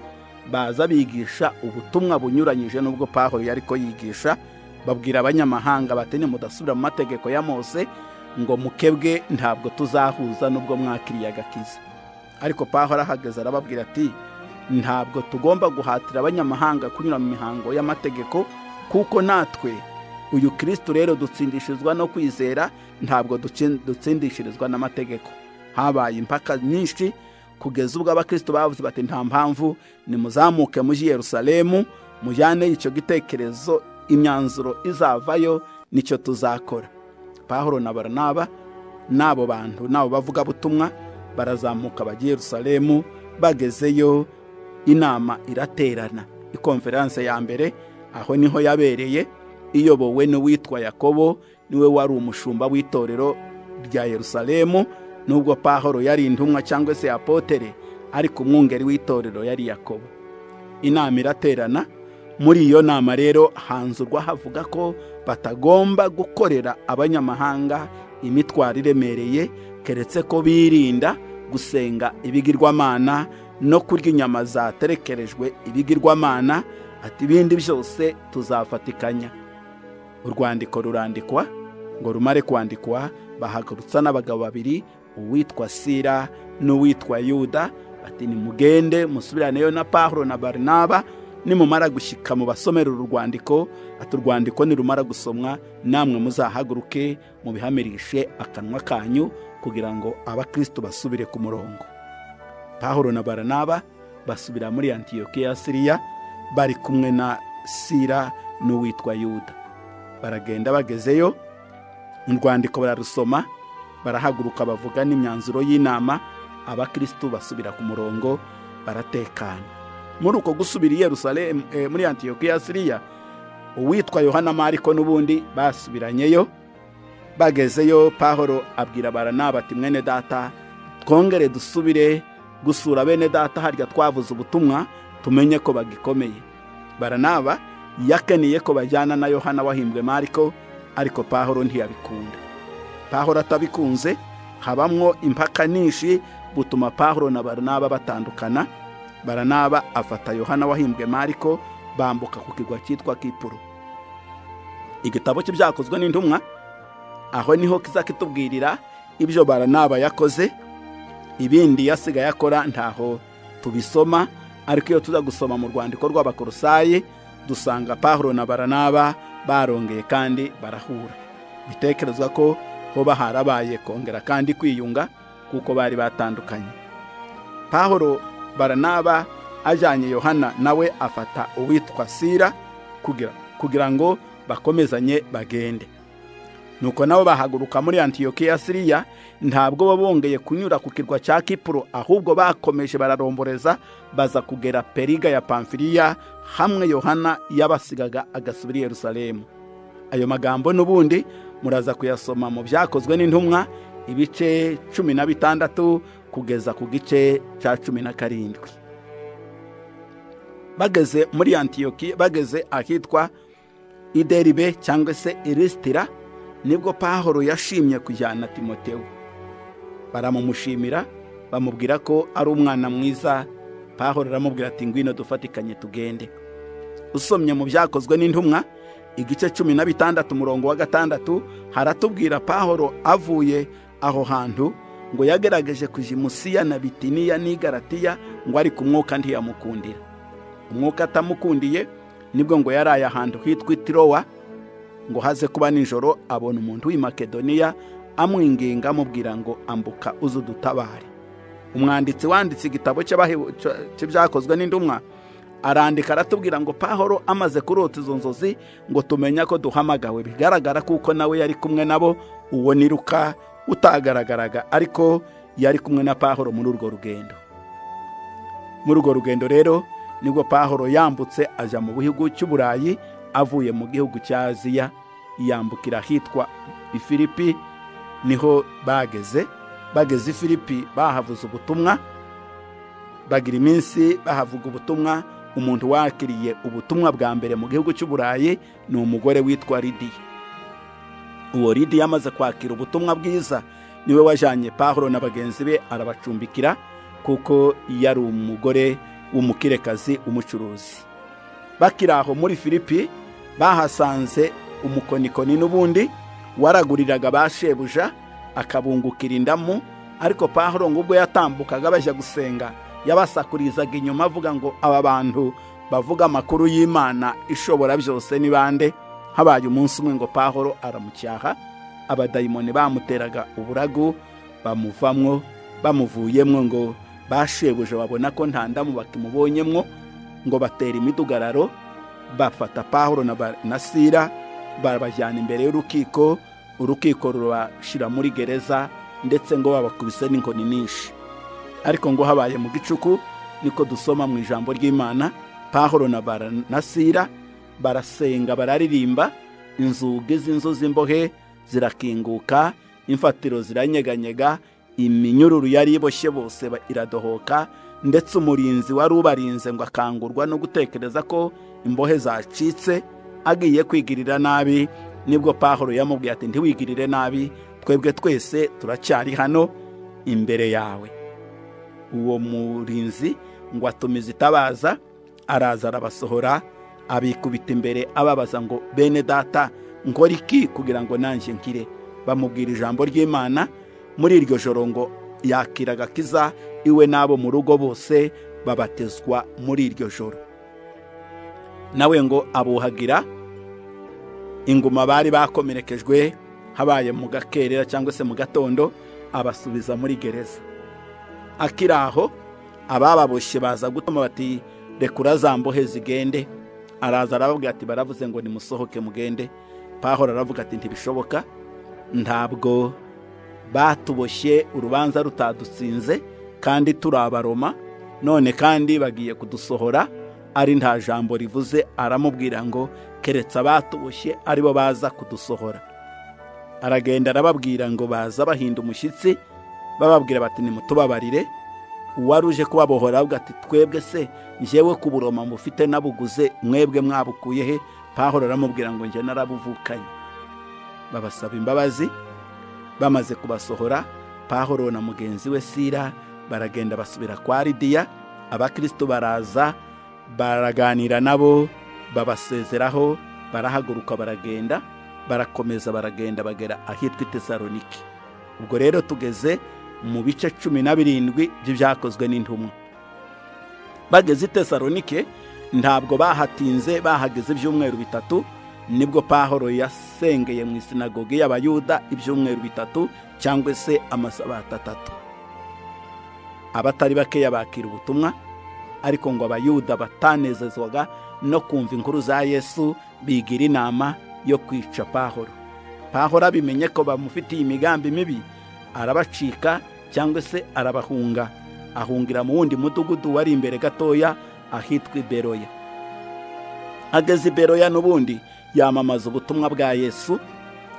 Speaker 2: baza bigisha ubutumwa bunyuranyije n'ubwo pahoro yari ko yigisha babwira abanyamahanga batene mudasubira mu mategeko ya mose ngo mukebwe ntabwo tuzahuza n'ubwo mwakiriye agakiza ariko pahora ahagaze arababwira ati ntabwo tugomba guhatira abanyamahanga kunyura mu mihango y'amategeko kuko natwe uyu kirisito rero dutsindishirizwa no kwizera ntabwo dutsindishirizwa n'amategeko habaye impaka nyinshi kugeza ubwo abakristo bavuze bati nta mpamvu nimuzamuke mujyi Yerusalemu mujyane icyo gitekerezo imyanzuro izavayo nicyo tuzakora pahoro na baranaba n'abo bantu n'abo bavugabutumwa barazamuka bajya Yerusalemu bagezeyo inama iraterana ikonferanse ya mbere aho niho yabereye iyobowe n'uwitwa yakobo niwe wari umushumba w'itorero rya Yerusalemu nubwo pahoro yari intumwa cyangwa se apotere ariko umwungeri w'itorero yari yakobo inama iraterana muri iyo nama rero hanzurwa havuga ko batagomba gukorera abanyamahanga imitwaro iremereye keretse ko birinda gusenga ibigirwamana no kurya inyama zaterekerejwe ibigirwamana ati ibindi byose tuzafatikanya urwandiko rurandikwa ngo rumare kwandikwa bahagurutsa n'abagabo babiri uwitwa sira n'uwitwa yuda bati nimugende musubiraneyo na pahuro na barinaba nimumara gushyika mu basomera uru rwandiko ati urwandiko nirumara gusomwa namwe muzahaguruke mubihamirishe akanwa kanyu kugira ngo abakristo basubire ku murongo pahuro na baranaba basubira muri antiyokiya ya siriya bari kumwe na sira n'uwitwa yuda baragenda bagezeyo urwandiko bararusoma barahaguruka bavuga n'imyanzuro y'inama abakristo basubira ku murongo baratekana muri uko gusubira i yerusalemu eh, muri antiyokiya ya siriya uwitwa yohana mariko n'ubundi basubiranyeyo bagezeyo pahoro abwira baranaba ati mwene data twongere dusubire gusura bene data harya twavuze ubutumwa tumenye ko bagikomeye baranaba yakeniye ko bajyana na yohana wahimbwe mariko ariko pahoro ntiyabikunda pahoro atabikunze habamwo impaka nyinshi butuma pahoro na baranaba batandukana baranaba afata yohana wahimbwe mariko bambuka ku kirwa cyitwa kipuro igitabo cye byakozwe n'intumwa aho niho kiza kitubwirira ibyo baranaba yakoze ibindi yasigaye akora ntaho tubisoma ariko iyo tuza gusoma mu rwandiko rw'abakorosayi dusanga pahuro na baranaba barongeye kandi barahura bitekerezwa ko hoba harabaye kongera kandi kwiyunga kuko bari batandukanye pahuro baranaba ajyanye yohana nawe afata uwitwa sira kugira, kugira ngo bakomezanye bagende nuko nabo bahaguruka muri antiyokiya ya siriya ntabwo bo bongeye kunyura ku kirwa cya kipuro ahubwo bakomeje bararomboreza baza kugera periga ya pamfiriya hamwe yohana yabasigaga agasubira i yerusalemu ayo magambo n'ubundi muraza kuyasoma mu byakozwe n'intumwa ibice cumi na bitandatu kugeza ku gice cya cumi na karindwi bageze muri antiyokiya bageze ahitwa ideribe cyangwa se irisitira nibwo pahoro yashimye kujyana timotewo baramumushimira bamubwira ko ari umwana mwiza pahoro aramubwira ati ngwino dufatikanye tugende usomye mu byakozwe n'intumwa igice cumi na bitandatu umurongo wa gatandatu haratubwira pahoro avuye aho hantu ngo yagerageje kuja imusiya na bitiniya n'igaratiya ngo ari ku mwuka ntiyamukundira umwuka atamukundiye nibwo ngo yaraye ahantu hitwa itirowa ngo haze kuba nijoro abona umuntu w'i makedoniya amwinginga amubwira ngo ambuka uze udutabare umwanditsi wanditse igitabo cy'ibyakozwe n'indumwa arandika aratubwira ngo pahoro amaze kurota izo nzozi ngo tumenya ko duhamagawe bigaragara kuko nawe yari kumwe nabo uwo niruka utagaragaraga ariko yari kumwe na pahoro muri urwo rugendo muri urwo rugendo rero nibwo pahoro yambutse ajya mu bihugu cy'uburayi avuye mu gihugu cya aziya yambukira ahitwa ifilipi niho bageze bageze ifilipi bahavuze ubutumwa bagira iminsi bahavuga ubutumwa umuntu wakiriye ubutumwa bwa mbere mu gihugu cy'uburayi ni umugore witwa lidiya uwo lidiya amaze kwakira ubutumwa bwiza niwe wajyanye pahuro na bagenzi be arabacumbikira kuko yari umugore w'umukirekazi umucuruzi bakiri aho muri filipi bahasanze umukonikoni n'ubundi waraguriraga ba shebuja akabungukira indamu ariko pahuro ngo ubwo yatambukaga bajya gusenga yabasakurizaga inyuma avuga ngo aba bantu bavuga amakuru y'imana ishobora byose ni bande habaye umunsi umwe ngo pahuro aramucyaha abadayimoni bamuteraga uburagu bamuvamwo bamuvuyemwo ngo ba shebuja babona ko nta ndamu bakimubonyemwo ngo batera imidugararo bafata pahuro na sira barabajyana imbere y'urukiko urukiko rubashyira muri gereza ndetse ngo babakubise n'inkoni nyinshi ariko ngo habaye mu gicuku niko dusoma mu ijambo ry'imana pahuro na sira barasenga bararirimba inzugi z'inzu z'imbohe zirakinguka imfatiro ziranyeganyega iminyururu yari iboshye bose iradohoka ndetse umurinzi wari ubarinze ngo akangurwa no gutekereza ko imbohe zacitse agiye kwigirira nabi nibwo pahoro yamubwiye ati ntiwigirire nabi twebwe twese turacyari hano imbere yawe uwo murinzi ngo atumiza itabaza araza arabasohora abikubita imbere ababaza ngo bene data nkora iki kugira ngo nanjye nkire bamubwira ijambo ry'imana muri iryo joro ngo yakira agakiza iwe n'abo mu rugo bose babatezwa muri iryo joro nawe ngo abuhagira inguma bari bakomerekejwe habaye mu gakerera cyangwa se mu gatondo abasubiza muri gereza akiri aho abababoshye baza gutuma bati rekura zambohe zigende araza arababwira ati baravuze ngo nimusohoke mugende pahora aravuga ati ntibishoboka ntabwo batuboshye urubanza rutadutsinze kandi turabaroma none kandi bagiye kudusohora ari nta jambo rivuze aramubwira ngo keretse abatuboshye aribo baza kudusohora aragenda arababwira ngo baza bahinda umushyitsi bababwira bati nimutubabarire uwari uje kubabohora avuga ati twebwe se njyewe ku buroma mufite nabuguze mwebwe mwabukuye he pahora aramubwira ngo njye narabuvukanye babasaba imbabazi bamaze kubasohora pahoro na mugenzi we sira baragenda basubira kwa lidiya abakristo baraza baraganira nabo babasezeraho barahaguruka baragenda barakomeza baragenda bagera ahitwa itesaronike ubwo rero tugeze mu bice cumi na birindwi by'ibyakozwe n'intumwa bageze itesaronike ntabwo bahatinze bahageze ibyumweru bitatu nibwo pahoro yasengeye mu isinagogi y'abayuda ibyumweru bitatu cyangwa se amasabato atatu abatari bakeya bakira ubutumwa ariko ngo abayuda batanezezwaga no kumva inkuru za yesu bigira inama yo kwica pahoro pahoro abimenye ko bamufitiye imigambi mibi arabacika cyangwa se arabahunga ahungira mu wundi mudugudu wari imbere gatoya ahitwa iberoya ageze iberoya n'ubundi yamamaza ubutumwa bwa yesu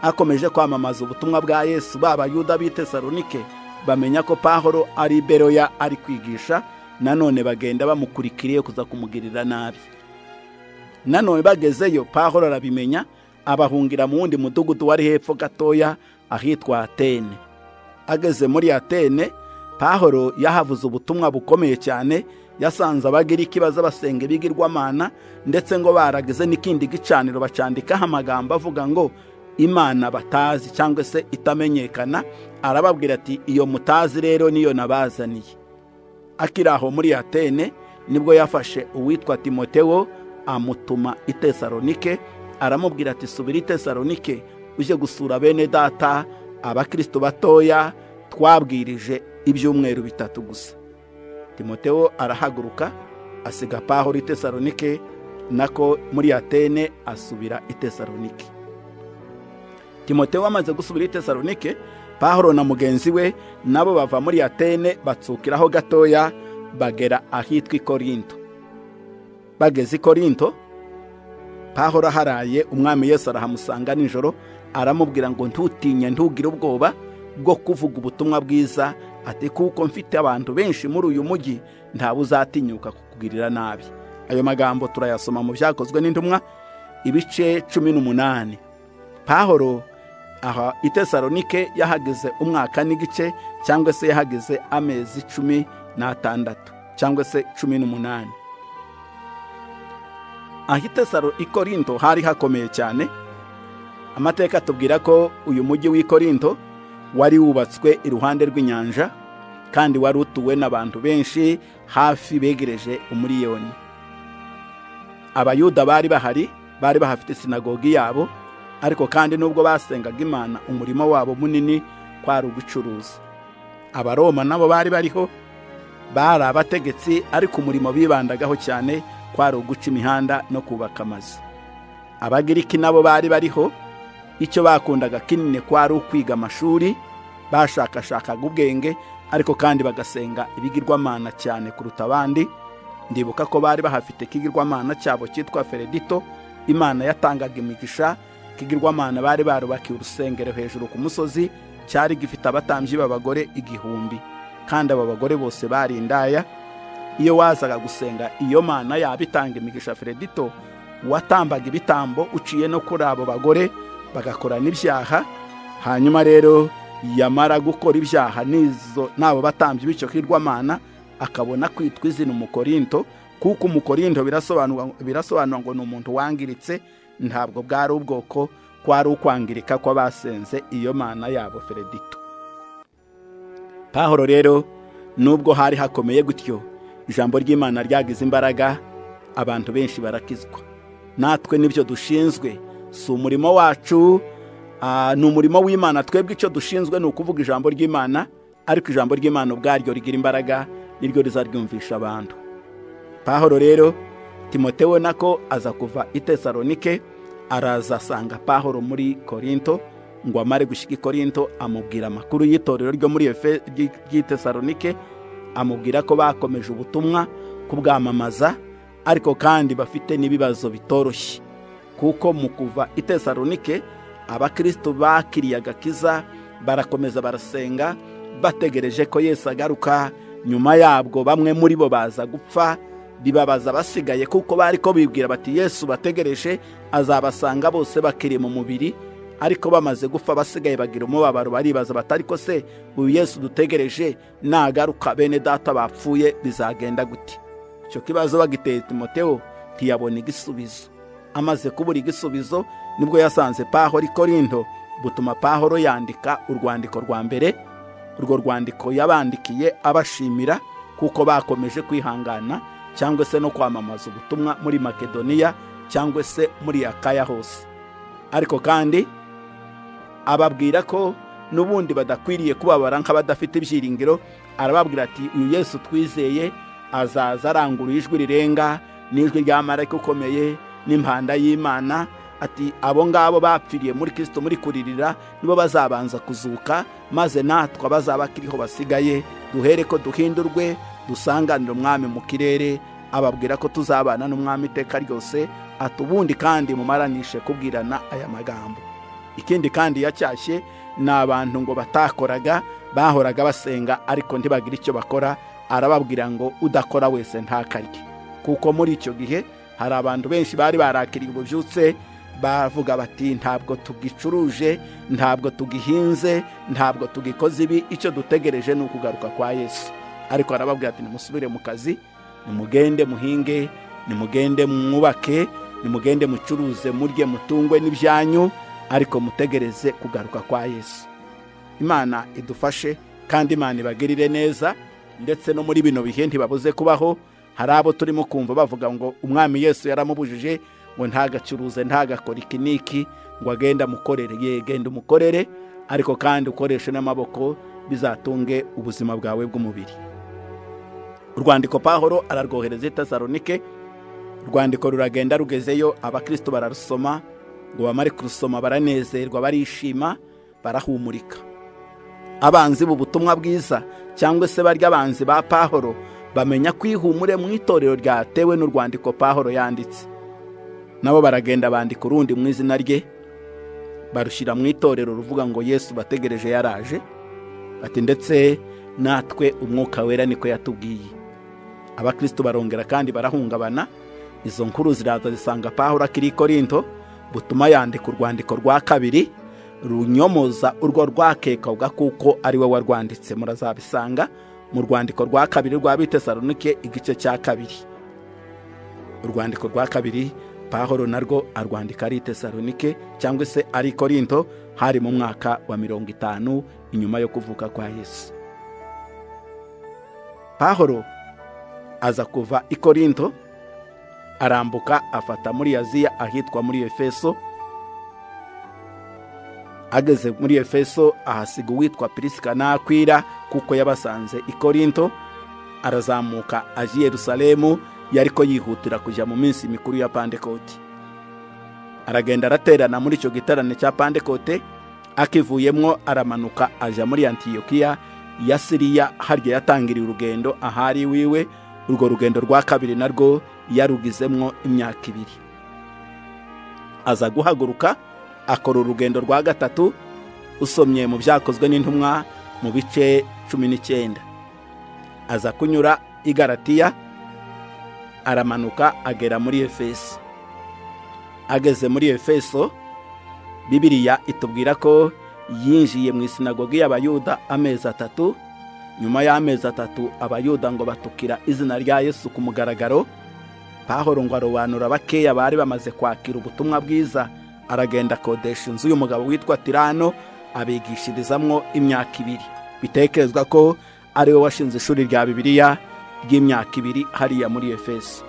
Speaker 2: akomeje kwamamaza ubutumwa bwa yesu b'abayuda b'i tesalonike bamenya ko pahoro ari iberoya ari kwigisha nanone bagenda bamukurikiriye kuza kumugirira nabi nanone bagezeyo pahoro arabimenya abahungira mu wundi mudugudu wari hepfo gatoya ahitwa atene ageze muri atene pahoro yahavuze ubutumwa bukomeye cyane yasanze abagiriki baza basenga ibigirwamana ndetse ngo baragize n'ikindi gicaniro bacandikaho amagambo avuga ngo imana batazi cyangwa se itamenyekana arababwira ati iyo mutazi rero niyo nabazaniye akiri aho muri atene nibwo yafashe uwitwa timotewo amutuma i tesalonike aramubwira ati subira i tesalonike uje gusura bene data abakristo batoya twabwirije ibyumweru bitatu gusa timotewo arahaguruka asiga pahoro i tesalonike nako muri atene asubira i tesalonike timotewo amaze gusubira i tesalonike pahoro na mugenzi we nabo bava muri atene batsukiraho gatoya bagera ahitwa ikorinto bageze ikorinto pahoro aharaye umwami yesu arahamusanga nijoro aramubwira ngo ntutinye ntugire ubwoba bwo kuvuga ubutumwa bwiza ati kuko mfite abantu benshi muri uyu mujyi ntawe uzatinyuka kukugirira nabi ayo magambo turayasoma mu byakozwe n'intumwa ibice cumi n'umunani pahoro aha itesaronike yahageze umwaka n'igice cyangwa se yahageze amezi cumi n'atandatu cyangwa se cumi n'umunani ahitesaro ikorinto hari hakomeye cyane amateka atubwira ko uyu mujyi w'ikorinto wari wubatswe iruhande rw'inyanja kandi wari utuwe n'abantu benshi hafi begereje umuriyoni abayuda bari bahari bari bahafite sinagogi yabo ariko kandi nubwo basengaga imana umurimo wabo munini kwari ugucuruza abaroma nabo bari bariho bari abategetsi ariko umurimo bibandagaho cyane kwari uguca imihanda no kubaka amazu abagiriki nabo bari bariho icyo bakundaga kinini kwari ukwiga amashuri bashakashakaga ubwenge ariko kandi bagasenga ibigirwamana cyane kuruta abandi ndibuka ko bari bahafite ikigirwamana cyabo cyitwa feredito imana yatangaga imigisha ikigirwamana bari barubakiye urusengero hejuru ku musozi cyari gifite abatambyi b'abagore igihumbi kandi abo bagore bose bari indaya iyo wazaga gusenga iyo mana yaba itanga imigisha feredito watambaga ibitambo uciye no kuri abo bagore bagakora n'ibyaha hanyuma rero yamara gukora ibyaha n'izo n'abo batambye bityo hirwamana akabona kwitwa izina umukorinto kuko umukorindo birasobanurwa birasobanura ngo ni umuntu wangiritse ntabwo bwari ubwoko kwari ukwangirika kw'abasenze iyo mana yabo feredito pahoro rero nubwo hari hakomeye gutyo ijambo ry'imana ryagize imbaraga abantu benshi barakizwa natwe n'ibyo dushinzwe si umurimo wacu ah, ni umurimo w'imana twebwe icyo dushinzwe ni ukuvuga ijambo ry'imana ariko ijambo ry'imana ubwaryo rigira imbaraga niryo rizaryumvisha abantu pahoro rero timotewe nako aza kuva i tesalonike araza asanga pahoro muri korinto ngo amare gushyika i korinto amubwira amakuru y'itorero ryo muri Efe- ry'i- ry'i tesalonike amubwira ko bakomeje ubutumwa kubwamamaza ariko kandi bafite n'ibibazo bitoroshye kuko mu kuva i tesalonike abakristo bakiriye agakiza barakomeza barasenga bategereje ko yesu agaruka nyuma yabwo bamwe muri bo baza gupfa bibabaza abasigaye kuko bari ko bibwira bati yesu bategereje azabasanga bose bakiri mu mubiri ariko bamaze gupfa abasigaye bagira umubabaro baribaza bati ariko se uyu yesu dutegereje nagaruka bene data bapfuye bizagenda gute icyo kibazo bagiteye timotewo ntiyabona igisubizo amaze kubura igisubizo nibwo yasanze pahoro i korindo butuma pahoro yandika urwandiko rwa mbere urwo rwandiko yabandikiye abashimira kuko bakomeje kwihangana cyangwa se no kwamamaza ubutumwa muri makedoniya cyangwa se muri akaya hose ariko kandi ababwira ko n'ubundi badakwiriye kubabara nk'abadafite ibyiringiro arababwira ati uyu yesu twizeye azaza arangurura ijwi rirenga n'ijwi rya marayika ukomeye n'impanda y'imana ati abo ngabo bapfiriye muri kirisito muri kuririra nibo bazabanza kuzuka maze natwe abazaba akiriho basigaye duhere ko duhindurwe dusanganire umwami mu kirere ababwira ko tuzabana n'umwami iteka ryose ati ubundi kandi mumaranishe kubwirana aya magambo ikindi kandi yacyashye ni abantu ngo batakoraga bahoraga basenga ariko ntibagire icyo bakora arababwira ngo udakora wese ntakarye kuko muri icyo gihe hari abantu benshi bari barakiriye ububyutse bavuga bati ntabwo tugicuruje ntabwo tugihinze ntabwo tugikoze ibi icyo dutegereje ni ukugaruka kwa yesu ariko arababwira ati nimusubire mu kazi nimugende muhinge nimugende mwubake nimugende mucuruze murye mutungwe n'ibyanyu ariko mutegereze kugaruka kwa yesu imana idufashe kandi imana ibagirire neza ndetse no muri bino bihe ntibabuze kubaho hari abo turimo kumva bavuga ngo umwami yesu yaramubujije ngo ntagacuruze ntagakore iki n'iki ngo agenda amukorere ye genda umukorere ariko kandi ukoreshe n'amaboko bizatunge ubuzima bwawe bw'umubiri urwandiko pahoro ararwohereza i tesalonike urwandiko ruragenda rugezeyo abakristo bararusoma ngo bamare kurusoma baranezerwa barishima barahumurika abanzi b'ubutumwa bwiza cyangwa se barya abanzi ba pahoro bamenya kwihumure mu itorero ryatewe n'urwandiko pahoro yanditse nabo baragenda bandika urundi mu izina rye barushyira mu itorero ruvuga ngo yesu bategereje yaraje ati ndetse natwe umwuka wera niko yatubwiye abakristo barongera kandi barahungabana izo nkuru ziraza zisanga pahura akiri i korinto butuma yandika urwandiko rwa kabiri runyomoza urwo rwakekwaga kuko ari we warwanditse murazabisanga mu rwandiko rwa kabiri rwa bitesalonike igice cya kabiri urwandiko rwa kabiri pahoro narwo arwandika ari i tesalonike cyangwa se ari i korinto hari mu mwaka wa mirongo itanu inyuma yo kuvuka kwa yesu pahoro aza kuva i korinto arambuka afata muri aziya ahitwa muri efeso ageze muri efeso ahasiga uwitwa pirisika n'akwira kuko yabasanze i korinto arazamuka ajya i yerusalemu yari ko yihutira kujya mu minsi mikuru ya pandekoti aragenda araterana muri icyo giterane cya pandekote akivuyemo aramanuka ajya muri antiyokiya ya siriya harya yatangiriye urugendo ahari wiwe urwo rugendo rwa kabiri narwo yarugizemwo imyaka ibiri aza guhaguruka akora urugendo rwa gatatu usomye mu byakozwe n'intumwa mu bice cumi n'icyenda aza kunyura i garatiya aramanuka agera muri efeso ageze muri efeso bibiriya itubwira ko yinjiye mu isinagogi y'abayuda amezi atatu nyuma y'amezi atatu abayuda ngo batukira izina rya yesu ku mugaragaro pahoro ngo arobanura bakeya bari bamaze kwakira ubutumwa bwiza aragenda akodesha inzu y'umugabo witwa tirano abigishirizamwo imyaka ibiri bitekerezwa ko ari we washinze ishuri rya bibiliya ry'imyaka ibiri hariya muri efeso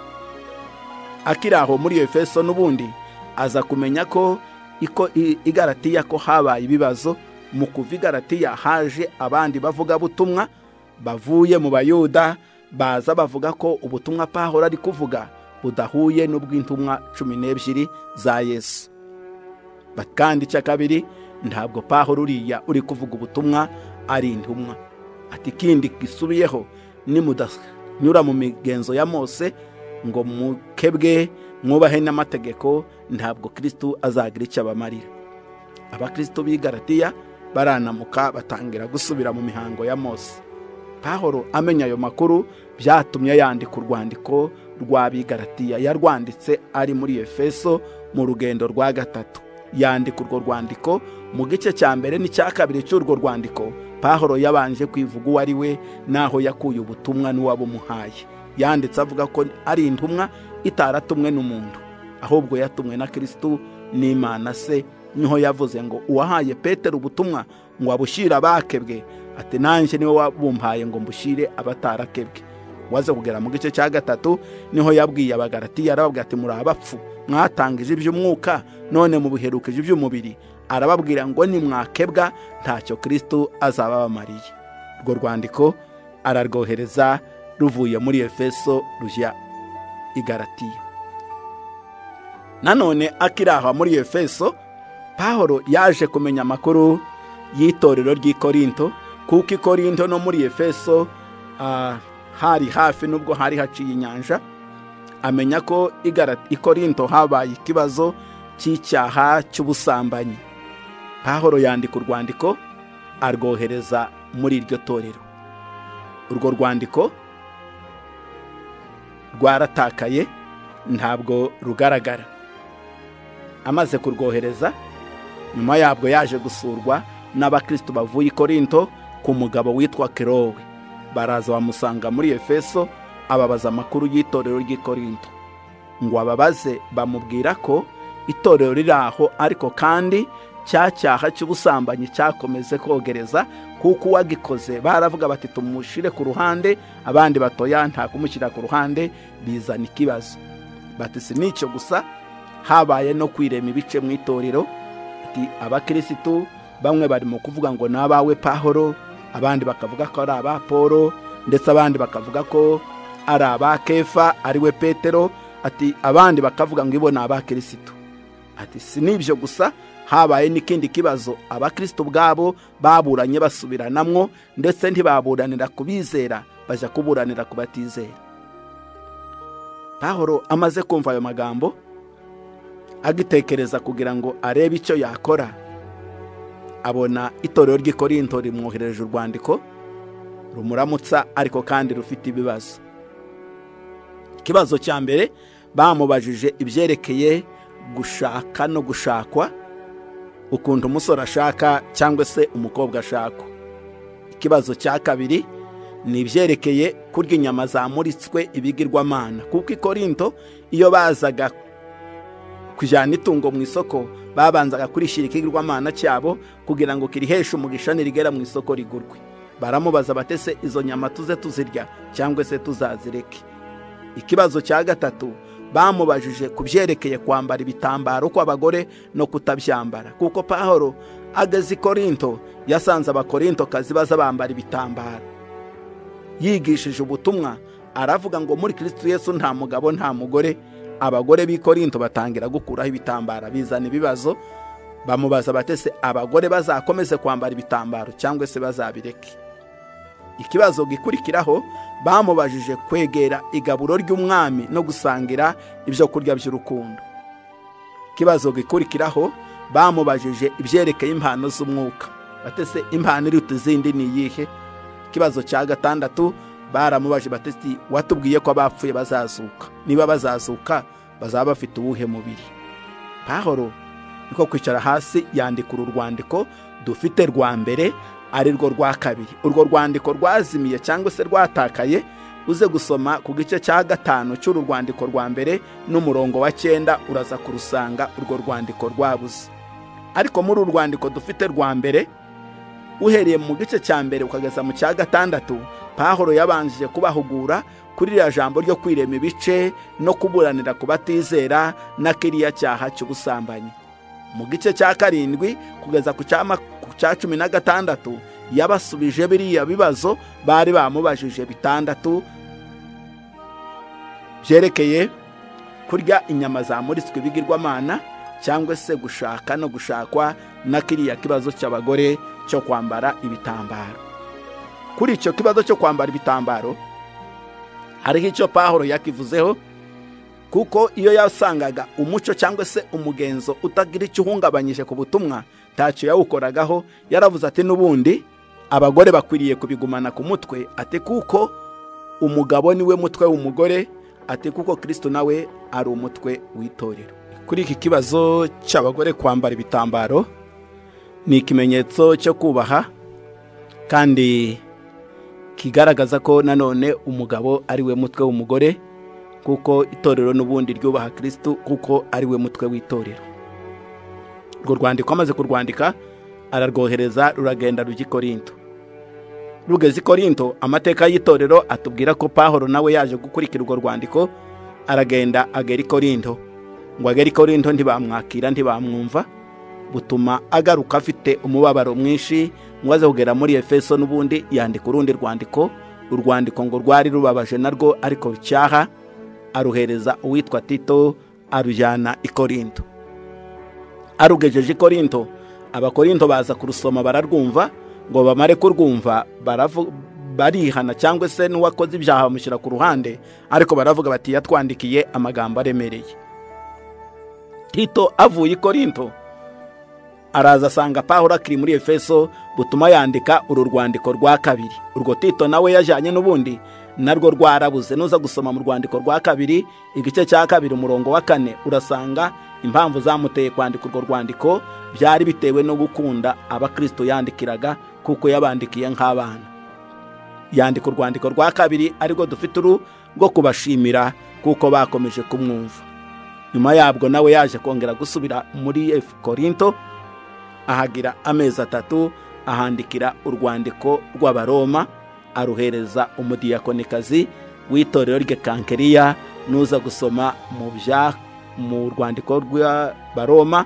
Speaker 2: akiri aho muri efeso n'ubundi aza kumenya ko iko i- igaratiya ko habaye ibibazo mu kuva igaratiya haje abandi bavugabutumwa bavuye mu bayuda baza bavuga ko ubutumwa pahora ari kuvuga budahuye n'ubw'intumwa cumi n'ebyiri za yesu Ba- kandi icya kabiri ntabwo pahora uriya uri kuvuga ubutumwa ari intumwa ati ikindi gisubiyeho nimudanyura mu migenzo ya mose ngo mukebwe mwubahe n'amategeko ntabwo kristo azagira icyo abamarira abakristo b'i Galatiya baranamuka batangira gusubira mu mihango ya mose pahoro amenya ayo makuru byatumye yandika urwandiko rw'abigaratiya yarwanditse ari muri efeso mu rugendo rwa gatatu yandika urwo rwandiko mu gice cya mbere n'icya kabiri cy'urwo rwandiko pahoro yabanje kwivuga uwo ari we n'aho yakuye ubutumwa n'uwabumuhaye yanditse avuga ko ari intumwa itaratumwe n'umuntu ahubwo yatumwe na kristo n'imana se niho yavuze ngo uwahaye petero ubutumwa ngo abushyire abakebwe ati nanjye niwe wabumpaye ngo mbushyire abatarakebwe waze kugera mu gice cya gatatu niho yabwiye abagaratiya arababwira ati muri abapfu mwatangije iby'umwuka none mubiherukije iby'umubiri arababwira ngo nimwakebwa ntacyo kristo azababamariye urwo rwandiko ararwohereza ruvuye muri efeso rujya i Galatiya. nanone akiri aho muri efeso pahoro yaje kumenya amakuru y'itorero ry'i korinto kuko i korinto no muri efeso ah, hari hafi nubwo hari haciye inyanja amenya ko i Gala- i korinto habaye ikibazo cy'icyaha cy'ubusambanyi pahoro yandika urwandiko arwohereza muri iryo torero urwo rwandiko rwaratakaye ntabwo rugaragara amaze kurwohereza nyuma yabwo yaje gusurwa n'abakristo bavuye i korinto ku mugabo witwa kerowe baraza bamusanga muri efeso ababaza amakuru y'itorero ry'i korinto ngo ababaze bamubwira ko itorero riri aho ariko kandi cya cyaha cy'ubusambanyi cyakomeze kogereza kuko uwagikoze baravuga bati tumushire ku ruhande abandi batoya nta kumushyira ku ruhande bizana ikibazo bati si n'icyo gusa habaye no kwirema ibice mu itorero ati abakirisitu bamwe bari mu kuvuga ngo ni abawe pahoro abandi bakavuga ko ari aba polo ndetse abandi bakavuga ko ari aba kefa ariwe petero ati abandi bakavuga ngo ibo ni abakirisitu ati si n'ibyo gusa habaye n'ikindi kibazo abakristo ubwabo baburanye basubiranamwo ndetse ntibaburanira ku bizera bajya kuburanira ku batizera pahoro amaze kumva ayo magambo agitekereza kugira ngo arebe icyo yakora abona itorero ry'i korinto rimwohereje urwandiko rumuramutsa ariko kandi rufite ibibazo ikibazo cya mbere bamubajije ibyerekeye gushaka no gushakwa ukuntu umusore ashaka cyangwa se umukobwa ashakwa ikibazo cya kabiri ni ibyerekeye kurya inyama zamuritswe ibigirwamana kuko i korinto iyo bazaga kujyana itungo mu isoko babanzaga kurishyira ikigirwamana cyabo kugira ngo kiriheshe umugisha nirigera mu isoko rigurwe baramubaza batese izo nyama tuze tuzirya cyangwa se tuzazireke ikibazo cya gatatu bamubajije ku byerekeye kwambara ibitambaro kw'abagore no kutabyambara kuko pahoro ageze i korinto yasanze abakorintokazi baza bambara ibitambaro yigishije ubutumwa aravuga ngo muri kristo yesu nta mugabo nta mugore abagore b'i korinto batangira gukuraho ibitambara bizana ibibazo bamubaza batese abagore bazakomeze kwambara ibitambaro cyangwa se bazabireke ikibazo gikurikiraho bamubajije kwegera igaburo ry'umwami no gusangira ibyo kurya by'urukundo ikibazo gikurikiraho bamubajije ibyerekeye impano z'umwuka batese impano iruta izindi ni iyihe ikibazo cya gatandatu baramubaje batesi watubwiye ko abapfuye bazazuka niba bazazuka bazaba bafite uwuhe mubiri pahoro niko kwicara hasi yandika uru rwandiko dufite rwa mbere ari rwo rwa kabiri urwo rwandiko rwazimiye cyangwa se rwatakaye uze gusoma ku gice cya gatanu cy'uru rwandiko rwa mbere n'umurongo wa cyenda uraza kurusanga urwo rwandiko rwabuze ariko muri uru rwandiko dufite rwa mbere uhereye mu gice cya mbere ukageza mu cya gatandatu pahoro yabanjije kubahugura kuri iriya jambo ryo kwirema ibice no kuburanira ku batizera na kiriya cyaha cy'ubusambanyi mu gice cya karindwi kugeza ku cya cumi na gatandatu yabasubije biriya bibazo bari bamubajije bitandatu byerekeye kurya inyama zamuritswe ibigirwamana cyangwa se gushaka no gushakwa na kiriya kibazo cy'abagore cyo kwambara ibitambaro kuri icyo kibazo cyo kwambara ibitambaro hariho icyo pahoro yakivuzeho kuko iyo yasangaga umuco cyangwa se umugenzo utagira icyo uhungabanyije ku butumwa ntacyo yawukoragaho yaravuze ati n'ubundi abagore bakwiriye kubigumana ku mutwe ati kuko umugabo niwe mutwe w'umugore ati kuko kirisito nawe ari umutwe w'itorero kuri iki kibazo cy'abagore kwambara ibitambaro ni ikimenyetso cyo kubaha kandi kigaragaza ko nanone umugabo ari we mutwe w'umugore kuko itorero n'ubundi ryubaha kirisitu kuko ari we mutwe w'itorero urwo rwandiko amaze kurwandika ararwohereza ruragenda rujya i korinto rugeze i korinto amateka y'itorero atubwira ko pahoro nawe yaje gukurikira urwo rwandiko aragenda agera i korinto ngo agere i korinto ntibamwakira ntibamwumva butuma agaruka afite umubabaro mwinshi ngo aze kugera muri efeso n'ubundi yandika urundi rwandiko urwandiko ngo rwari rubabaje narwo ariko rucyaha aruhereza uwitwa tito arujyana i korinto arugejeje i korinto abakorinto baza kurusoma bararwumva ngo bamare kurwumva barihana cyangwa se n'uwakoze ibyaha bamushyira ku ruhande ariko baravuga bati yatwandikiye amagambo aremereye tito avuye i korinto araza asanga pahura akiri muri efeso butuma yandika uru rwandiko rwa kabiri urwo tito nawe yajyanye n'ubundi narwo rwarabuze nuza gusoma mu rwandiko rwa kabiri igice cya kabiri umurongo wa kane urasanga impamvu zamuteye kwandika urwo rwandiko byari bitewe no gukunda abakristo yandikiraga kuko yabandikiye nk'abana yandika urwandiko rwa kabiri arirwo dufite uru rwo kubashimira kuko bakomeje kumwumva nyuma yabwo nawe yaje kongera gusubira muri korinto ahagira amezi atatu ahandikira urwandiko rw'abaroma aruhereza umudiyakonikazi w'itorero rye kankeriya nuza gusoma mu bya mu rwandiko rw'abaroma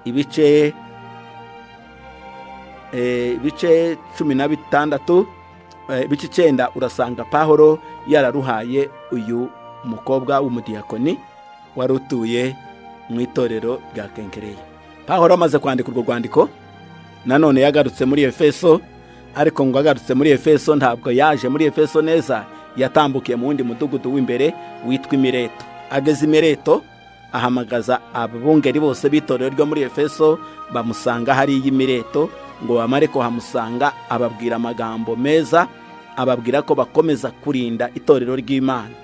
Speaker 2: ibice ibice cumi na bitandatu ibice icyenda urasanga pahoro yararuhaye uyu mukobwa w'umudiyakoni wari utuye mu itorero rya kenkereya pahoro amaze kwandika urwo rwandiko nanone yagarutse muri efeso ariko ngo agarutse muri efeso ntabwo yaje muri efeso neza yatambukiye mu wundi mudugudu w'imbere witwa imireto ageze imireto ahamagaza ababungeri bose b'itorero ryo muri efeso bamusanga hariya imireto ngo bamare kuhamusanga ababwira amagambo meza ababwira ko bakomeza kurinda itorero ry'imana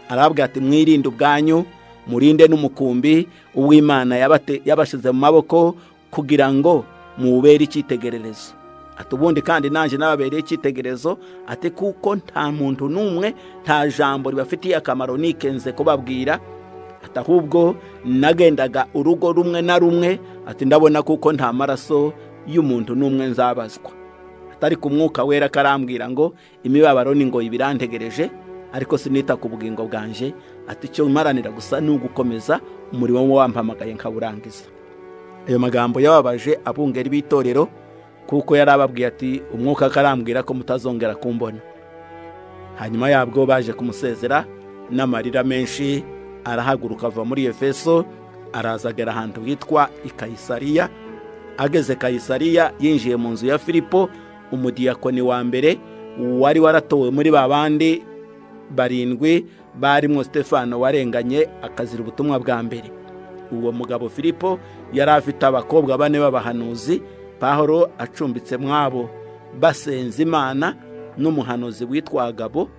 Speaker 2: arabwira ati mwirinde ubwanyu murinde n'umukumbi uw'imana yabashyize mu maboko kugira ngo mubere icyitegererezo ati ubundi kandi nanjye n'ababereye icyitegererezo ati kuko nta muntu n'umwe nta jambo ribafitiye akamaro nikenze kubabwira ati ahubwo nagendaga urugo rumwe na rumwe ati ndabona kuko nta maraso y'umuntu n'umwe nzabazwa atari ku mwuka wera karambwira ngo imibabaro ni ngo ibirantegereje ariko sinita ku bugingo bwanjye ati icyo maranira gusa ni ugukomeza umurimo wampamagaye nkawurangiza ayo magambo yababaje abungeri b'itorero kuko yari ababwiye ati umwuka akarambwira ko mutazongera kumbona hanyuma yabwo baje kumusezera n'amarira menshi arahaguruka ava muri efeso arazagera ahantu hitwa i kayisariya ageze kayisariya yinjiye mu nzu ya filipo umudiyakoni wa mbere wari waratowe muri ba bandi barindwi barimo stefano warenganye akazira ubutumwa bwa mbere uwo mugabo filipo yari afite abakobwa bane b'abahanuzi pahoro acumbitse mwabo basenze imana n'umuhanuzi witwa gabo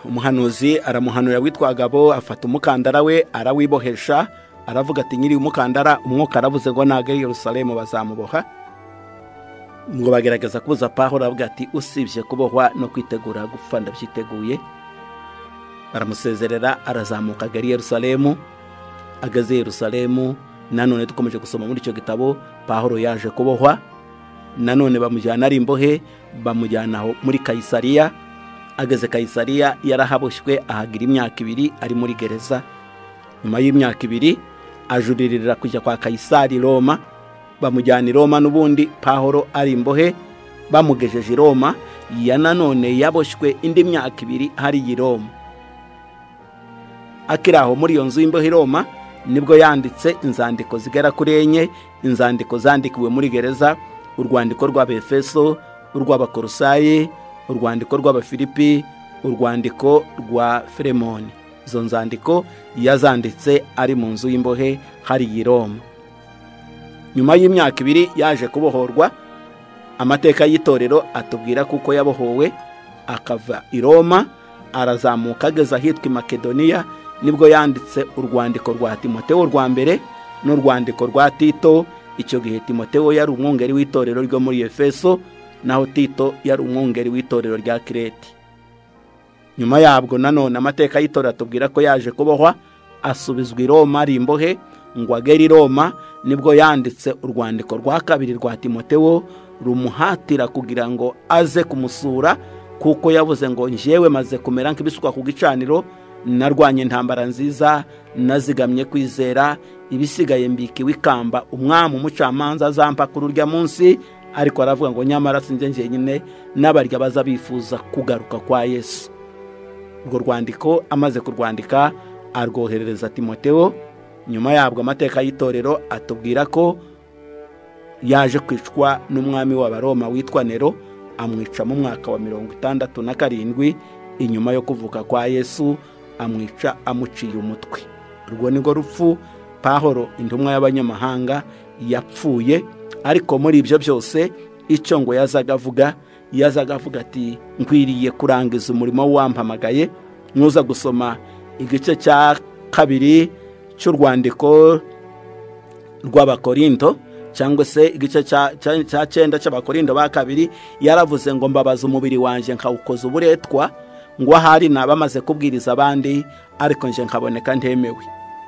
Speaker 2: umuhanuzi aramuhanura witwa gabo afata umukandara we arawibohesha aravuga ati nyiri umukandara umwuka aravuze ngo ntabwo ari yerusalemu bazamuboha ngo bagerageza kubuza pahoro aravuga ati usibye kubohwa no kwitegura gupfa ndabyiteguye baramusezerera arazamuka agari yerusalemu ageze yerusalemu nanone dukomeje gusoma muri icyo gitabo pahoro yaje kubohwa nanone bamujyana ari imbohe bamujyana aho muri kayisariya ageze kayisariya yarahaboshywe ahagira imyaka ibiri ari muri gereza nyuma y'imyaka ibiri ajuririra kujya kwa kayisari roma bamujyana i roma n'ubundi pahoro ari imbohe bamugejeje i roma ya nanone yaboshywe indi myaka ibiri hari i roma akiri aho muri iyo nzu y'imbohe i roma nibwo yanditse inzandiko zigera kuri enye inzandiko zandikiwe muri gereza urwandiko rw'abefeso urw'abakorosayi urwandiko rw'abafilipi urwandiko rwa firemoni izo nzandiko yazanditse ari mu nzu y'imbohe hari i roma nyuma y'imyaka ibiri yaje kubohorwa amateka y'itorero atubwira kuko yabohowe akava i roma arazamuka ageze ahitwa i makedoniya nibwo yanditse urwandiko rwa timotewo rwa mbere n'urwandiko rwa tito icyo gihe timotewo yari umwungeri w'itorero ryo muri efeso naho tito yari umwungeri w'itorero rya kirete nyuma yabwo nanone amateka y'itorero atubwira ko yaje kubohwa asubizwa i roma ari imbohe ngo agere i roma nibwo yanditse urwandiko rwa kabiri rwa timotewo rumuhatira kugira ngo aze kumusura kuko yavuze ngo njyewe maze kumera nk'ibisukwa ku gicaniro narwanye intambara nziza nazigamye kwizera ibisigaye mbikiwe ikamba umwami umucamanza azampa kuri urya munsi ariko aravuga ngo nyamara sinjye njyenyine n'abarya baza bifuza kugaruka kwa yesu urwo rwandiko amaze kurwandika arwoherereza timotewo nyuma yabwo amateka y'itorero atubwira ko yaje kwicwa n'umwami w'abaroma witwa nero amwica mu mwaka wa mirongo itandatu na karindwi inyuma yo kuvuka kwa yesu amwica amuciye umutwe urwo ni rwo rupfu pahoro intumwa y'abanyamahanga yapfuye ariko muri ibyo byose icyo ngo yazaga avuga yazaga avuga ati nkwiriye kurangiza umurimo wampamagaye ntuza gusoma igice cya kabiri cy'urwandiko rw'abakorindo cyangwa se igice cya cyenda cy'abakorindo ba kabiri yaravuze ngo mbabaza umubiri wanjye nkawukoza uburetwa ngo ahari ni abamaze kubwiriza abandi ariko nje nkaboneka ntemewe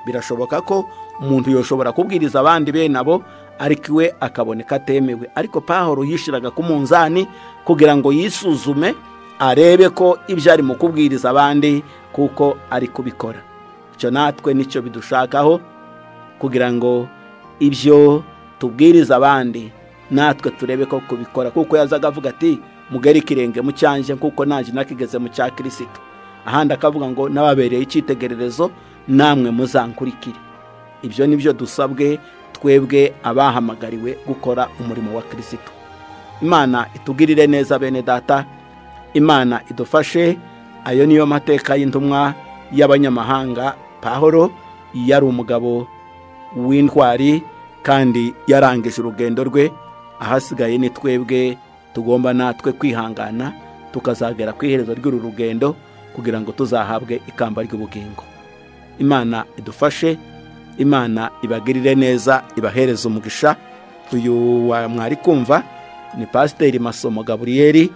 Speaker 2: birashoboka ko umuntu yoshobora kubwiriza abandi bene abo ariko iwe akaboneka atemewe ariko pahoro yishiraga ku munzani kugira ngo yisuzume arebe ko ibyo ari mu kubwiriza abandi kuko ari kubikora icyo natwe nicyo bidushakaho kugira ngo ibyo tubwiriza abandi natwe turebe ko kubikora kuko yazaga avuga ati mugari kirenge mu cyanjye kuko nanjye nakigeze mu cya kirisito ahandi akavuga ngo n'ababereye icyitegererezo namwe muzankurikire ibyo ni byo dusabwe twebwe abahamagariwe gukora umurimo wa kirisito imana itugirire neza bene data imana idufashe ayo niyo mateka y'intumwa y'abanyamahanga pahoro yari umugabo w'intwari kandi yarangije urugendo rwe ahasigaye ni twebwe tugomba natwe kwihangana tukazagera ku iherezo ry'uru rugendo kugira ngo tuzahabwe ikamba ry'ubugingo imana idufashe imana ibagirire neza ibahereze umugisha uyu mwari kumva ni pasiteri masomo gaburiyeri